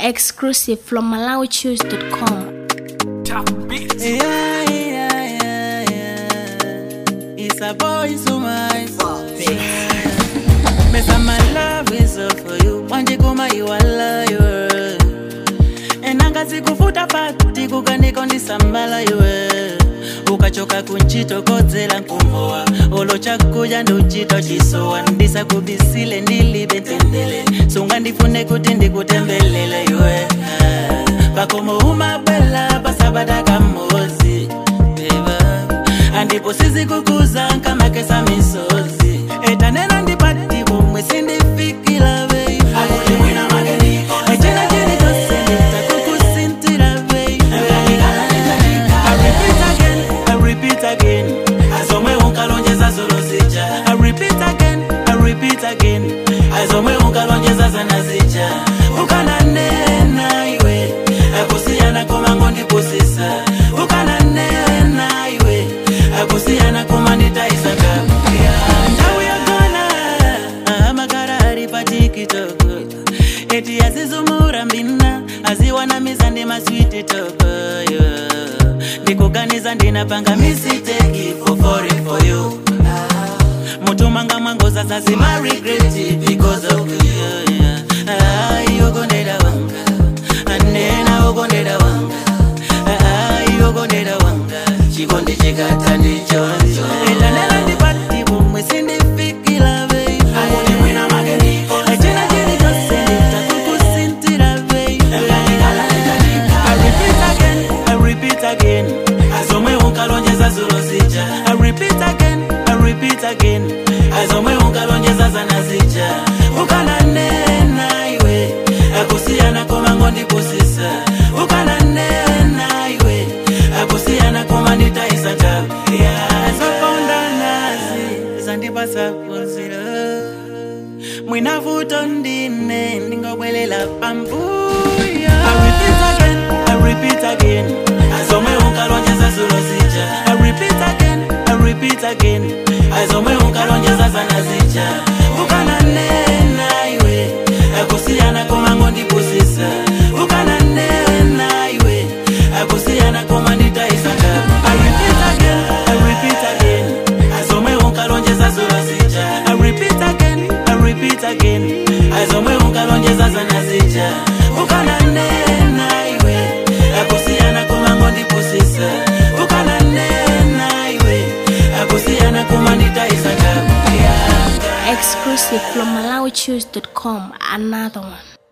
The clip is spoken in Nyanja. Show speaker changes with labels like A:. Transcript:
A: Exclusive from MalawiChoose.com.
B: Yeah, yeah, yeah, yeah. It's a boy so my Mesa my love is all for you. Wanje kuma you all you. Enanga sikufuta pati kukaniko ndisambala iwe ukachoka kunchitokodzela nkumbowa olo chakuja nduchito chisowa ndisakubisile ndilibe ntendele sunga ndifune kuti ndikutembelele iwe pakomo umabwela pasabadaka mmozi beba andipo sizikukuza nkamakesa misozi etanena ndipati pomwe sindifikila bei echena chiri chose nditakukusintira bei I repeat again, I repeat again. Azomwe unkalonjeza zolo zija. I repeat again, I repeat again. Azomwe unkalonjeza zana zija. Ukananena iwe, akusiyana koma ngondipusisa. Ukananena iwe, akusiyana koma nditaisa ngakuya. Nthawi yagona, amakara ari pa TikTok. Eti azizumura mbina, aziwanamiza ndi maswiti toko, yeah ndikuganiza ndinapanga misiteki for falling for you mutumanga mwangoza zazima regret because of you yeah. Ai, ukondera wanga anena ukondera wanga Ai, ukondera wanga chikondi chikata ndichoncho elanela ndipati pomwe sindifikila bei Echina chiri chose nditakukusintira bei I repeat again, I repeat again. Azomwe unkalonjeza zulo zija. I repeat again, I repeat again. Azomwe unkalonjeza zana zija. Ukananena iwe, akusiyana koma ngondipusisa. Ukananena iwe, akusiyana koma nditaisa njabu. Yeah, zokonda nazi, zandipasa phunziro. mwinavuto ndine ndingobwelela pambuyo I repeat again, I repeat again azomwe unkalonjeza zulo zija I repeat again, I repeat again azomwe unkalonjeza zana zija ukananena iwe akusiyana koma ngondipusisa ukananena iwe akusiyana koma nditaisa ngabu I repeat again, I repeat again azomwe unkalonjeza zulo zija I repeat again, I repeat again azomwe unkalonjeza zana zija ukananena iwe akusiyana koma ngondipusisa ukananena iwe akusiyana koma nditaisa ngabu
A: Exclusive from MalawiChoose.com. Another one.